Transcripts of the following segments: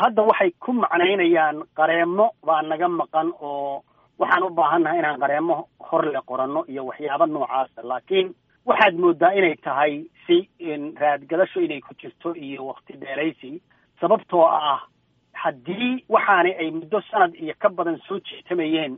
hadda waxay ku macnaynayaan qareemo baa naga maqan oo waxaan u baahannahay inaan qareemo hor le qoranno iyo waxyaabo noocaasa laakiin waxaad moodaa inay tahay si raadgadasho inay ku jirto iyo wakti dheeraysi sababtoo ah haddii waxaani ay muddo sanad iyo ka badan soo jiitamayeen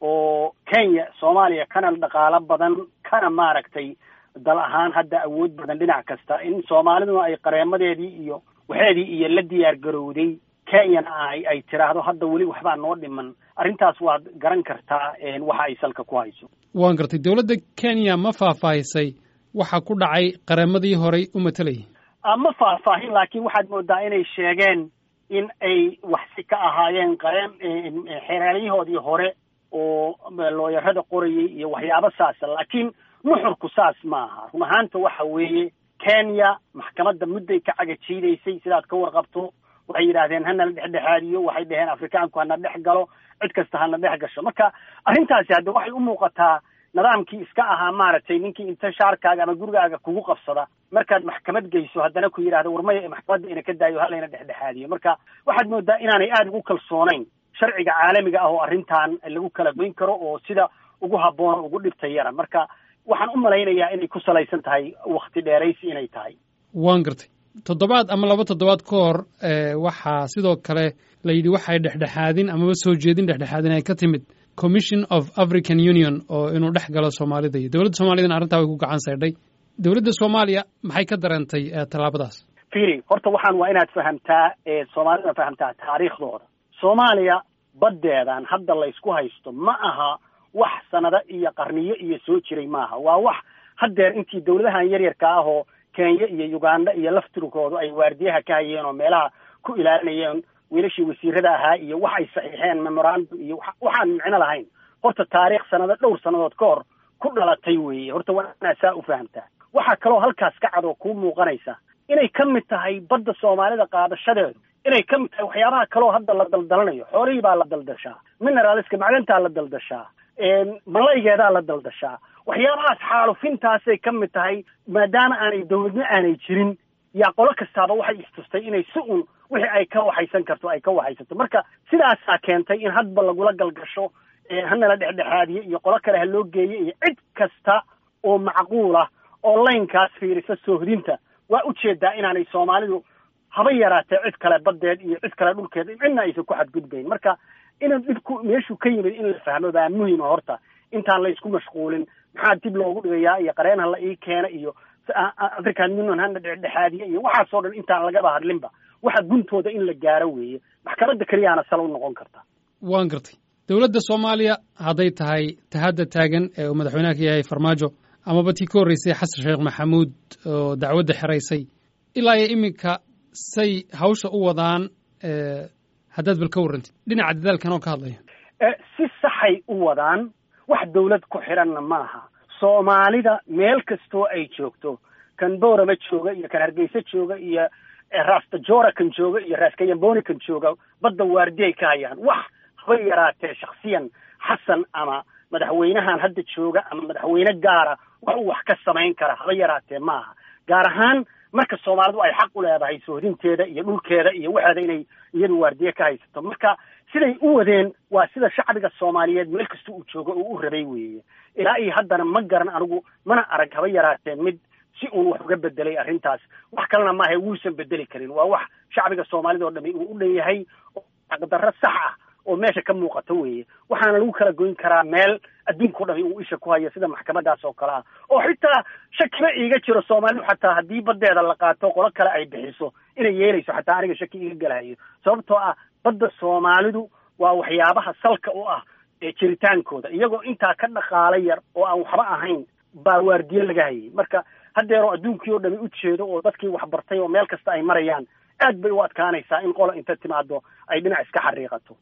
oo kenya soomaaliya kana dhaqaalo badan kana maaragtay dal ahaan hadda awood badan dhinac kasta in soomaaliduna ay qareemadeedii iyo waxeedii iyo la diyaar garowday kenyana ay ay tiraahdo hadda weli waxbaa noo dhiman arrintaas waad garan kartaa waxa ay salka ku hayso waan gartay dowladda kenya ma faahfaahisay waxa ku dhacay qareemadii horey u matalayay ma faahfaahin laakiin waxaad moodaa inay sheegeen in ay waxsi ka ahaayeen qareem xeeraalayahoodii hore oo looyarada qorayay iyo waxyaabo saasa laakiin nuxurku saas maaha run ahaanta waxa weeye kenya maxkamadda mudday ka cagajiidaysay sidaad ka warqabto waxay yidhaahdeen hanala dhexdhexaadiyo waxay dhaheen afrikaanku hana dhex galo cid kasta hana dhex gasho marka arrintaasi hadda waxay u muuqataa nidaamkii iska ahaa maaragtay ninkii inta shaarkaaga ama gurigaaga kugu qabsada markaad maxkamad geyso haddana ku yidhahdo warmaya maxkamadda ina ka daayo halayna dhexdhexaadiyo marka waxaad moodaa inaanay aada ugu kalsoonayn sharciga caalamiga ah oo arrintan lagu kala goyn karo oo sida ugu habboon ugu dhibta yara marka waxaan u malaynayaa inay ku salaysan tahay wakti dheeraysi inay tahay waan gartay toddobaad ama laba toddobaad ka hor waxaa sidoo kale la yidhi waxay dhexdhexaadin amaba soo jeedin dhexdhexaadin ay ka timid commission of african union oo inuu dhex galo soomaalida iyo dowladda soomaaliyadana arrintaa way ku gacan saydhay dowladda soomaaliya maxay ka dareentay tallaabadaas fili horta waxaan waa inaad fahamtaa soomaalida fahamtaa taariikhdooda soomaaliya baddeedan hadda laysku haysto ma aha wax sanado iyo qarniyo iyo soo jiray maaha waa wax haddeer intii dowladahan yaryarka ah oo kenya iyo uganda iyo laftirkoodu ay waardiyaha ka hayeen oo meelaha ku ilaalinayeen wiilashii wasiirada ahaa iyo wax ay saxiixeen memorandum iyo waxaan micno lahayn horta taariikh sanado dhowr sannadood ka hor ku dhalatay weeye horta waa inaad saa u fahamtaa waxaa kaloo halkaas ka cad oo kuu muuqanaysa inay ka mid tahay badda soomaalida qaadashadeedu inay ka mid tahay waxyaabaha kaloo hadda la daldalanayo xoolihii baa la daldashaa mineraliska macdantaa la daldashaa malaygeedaa la daldashaa waxyaabahaas xaalufintaasay ka mid tahay maadaama aanay dowladno aanay jirin yaa qolo kastaaba waxay istustay inay si un wixii ay ka waxaysan karto ay ka waxaysato marka sidaasaa keentay in hadba lagula galgasho hanala dhexdhexaadiye iyo qolo kale ha loo geeyo iyo cid kasta oo macquulah oo laynkaas fiirisa soohdinta waa ujeedaa inaanay soomaalidu haba yaraatee cid kale baddeed iyo cid kale dhulkeed cidna aysan ku xadgudbayn marka inuu dhibku meeshuu ka yimid in la fahmo baa muhima horta intaan laysku mashquulin maxaa dib loogu dhigayaa iyo qareen ha la ii keena iyo african union hana dhexdhexaadiye iyo waxaasoo dhan intaan lagaba hadlinba waxa guntooda in la gaaro weeye maxkamadda keliyaana sal u noqon karta waan gartay dowladda soomaaliya hadday tahay tahadda taagan ee uu madaxweynaha ka yahay farmaajo amaba tii ka horreysay xasan sheekh maxamuud oo dacwadda xeraysay ilaa iyo iminka say hawsha u wadaan haddaad bal ka warrantid dhinaca dadaalkan oo ka hadlaya si saxay u wadaan wax dawlad ku xidhanna maaha soomaalida meel kastoo ay joogto kan boorama jooga iyo kan hargeysa jooga iyo raastajora kan jooga iyo raaskayamboni kan jooga badda waardiyay ka hayaan wax haba yaraatee shaksiyan xasan ama madaxweynahan hadda jooga ama madaxweyne gaara wax uu wax ka samayn kara haba yaraatee maaha gaar ahaan marka soomaalidu ay xaq u leedahay soohdinteeda iyo dhulkeeda iyo waxeeda inay iyadu waardiye ka haysato marka siday u wadeen waa sida shacbiga soomaaliyeed meel kasta uu joogo oo u rabay weeye ilaa iyo haddana ma garan anigu mana arag haba yaraatee mid si uun wax uga bedelay arrintaas wax kalena maaha wuusan bedeli karin waa wax shacbiga soomaalida oo dhami uu u dhan yahay oo xaqdarro sax ah oo meesha ka muuqato weeye waxaana lagu kala goyn karaa meel adduunka o dhami uu isha ku hayo sida maxkamadaas oo kale ah oo xitaa shakiba iiga jiro soomaalidu xataa haddii baddeeda la qaato qolo kale ay bixiso inay yeelayso xataa aniga shaki iiga galahayo sababtoo ah badda soomaalidu waa waxyaabaha salka u ah jiritaankooda iyagoo intaa ka dhaqaala yar oo aan waxba ahayn baa waardiye laga hayay marka haddeeroo adduunkii oo dhami u jeedo oo dadkii waxbartay oo meel kasta ay marayaan aad bay u adkaanaysaa in qola inta timaado ay dhinac iska xariiqato